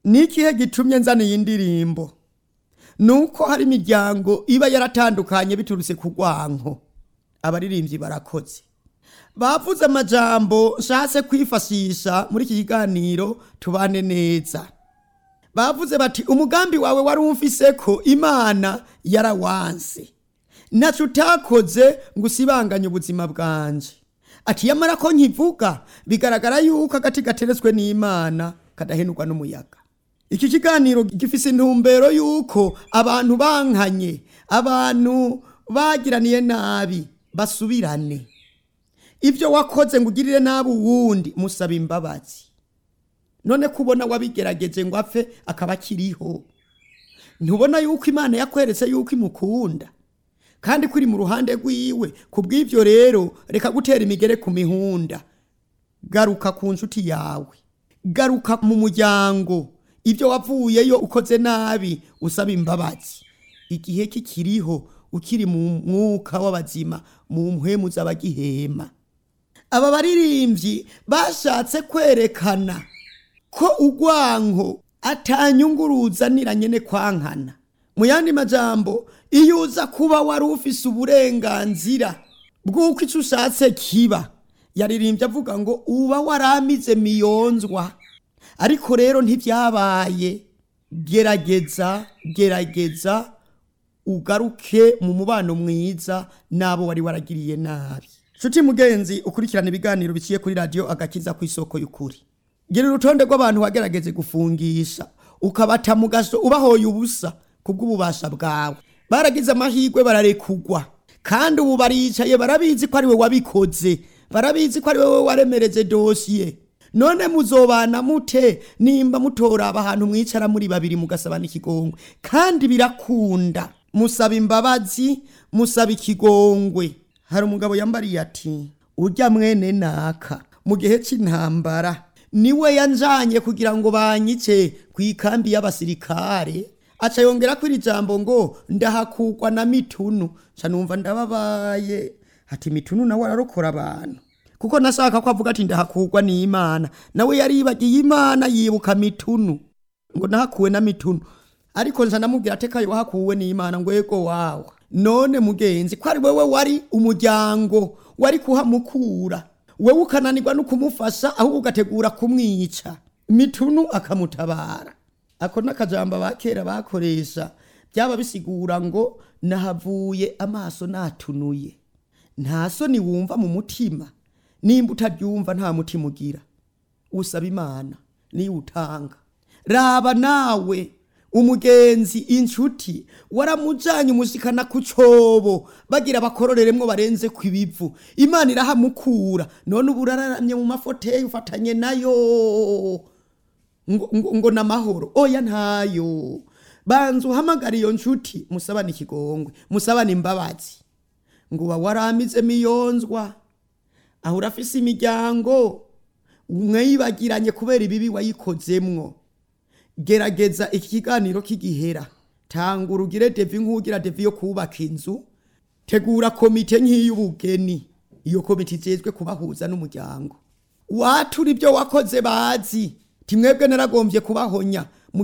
ni ikihe gitumye nzana iyi ndirimbo ni uko hari imiryango iba yaratandukanye biturutse ku rwanko abaririmbyi barakoze bavuze amajambo nshatse kwifashisha muri iki kiganiro tubane neza bavuze bati umugambi wawe wari umfise ko imana yarawanse ntacyo utakoze ngo usibanganye ubuzima bwanje ati yamara ko nkivuga bigaragara yuko agati gateretswe n'imana kadahenurwa n'umuyaga iki kiganiro gifise intumbero yuko abantu bankanye abantu bagiraniye nabi basubirane ibyo wakoze ngo ugirire nabi uwundi musaba imbabazi none kubona wabigerageje ngo apfe akaba akiriho ntubona yuko imana yakweretse yuko imukunda kandi kuri mu ruhande rwiwe ku bw'ibyo rero reka gutera imigere ku mihunda garuka ku nshuti yawe garuka mu muryango ibyo wavuyeyo ukoze nabi usaba imbabazi igihe kikiriho ukiri mu mwuka w'abazima mu mpwemu z'abagihema aba baririmbyi bashatse kwerekana ko urwanko atanyunguruza niranyene kwankana mu yandi majambo iyo uza kuba wari ufise uburenganzira bw'uko icyo ushatse kiba yaririmbye avuga ngo uba waramize miyonzwa ariko rero ntibyabaye gerageza gerageza ugaruke mu mubano mwiza n'abo wari waragiriye nabi nshuti mugenzi ukurikirana ibiganiro biciye kuri radiyo agakiza ku isoko y'ukuri gira urutonde rw'abantu wagerageze gufungisha ukabata mu gaso ubahoye ubusa kubw'ububasha bwawe baragize amahirwe bararekugwa kandi ubu baricaye barabizi ko ari we wabikoze barabizi ko ari wowe waremereze dosiye none muzobana mute nimba mutoraba ahantu mwicara muri babiri mugasabana ikigongwe kandi birakunda musaba imbabazi musaba ikigongwe hari umugabo yambariye ati ujya mwene naka mu gihe cy'intambara niwe yanjanye kugira ngo banyice ku ikambi y'abasirikare aca yongera ko iri jambo ngo ndahakugwa na mitunu nca numva ndababaye ati mitunu nawe ararokora abantu kuko nashaka ko avuga ati ndahakugwa n'imana nawe yaribagiye imana yibuka mitunu ngo nahakuwe na mitunu ariko nza ndamubwira atekaye wahakuwe n'imana ngo yego wawe none mugenzi ko ari wewe wari umuryango wari kuhamukura wewe ukananirwa no kumufasha ahubwo ugategura kumwica mitunu akamutabara ako n'akajambo abakera bakoresha byaba bisigura ngo nahavuye amaso natunuye nta soni wumva mu mutima nimba utabyumva nta mutima ugira usaba imana niyo utanga raba nawe umugenzi inshuti waramujanye umushikana ku cobo bagira bakororeremwo barenze ku ibivu imana irahamukura none ubu uraramye mu mafoteyi ufatanye nayo ngo, ngo, ngo namahoro oya ntayo banza uhamagara iyo nshuti musabane ikigongwe musabane imbabazi ngo uba waramize miyonzwa aho urafise imiryango mwayibagiranye kubera ibibi wayikozemwo gerageza iki kiganiro k'igihera tanga urugire devi nk'ugira devi yo kubaka inzu tegura komite nk'iy'ubugeni iyo komite ijejwe kubahuza n'umuryango watura ibyo wakoze bazi timwebwe naragombye kubahonya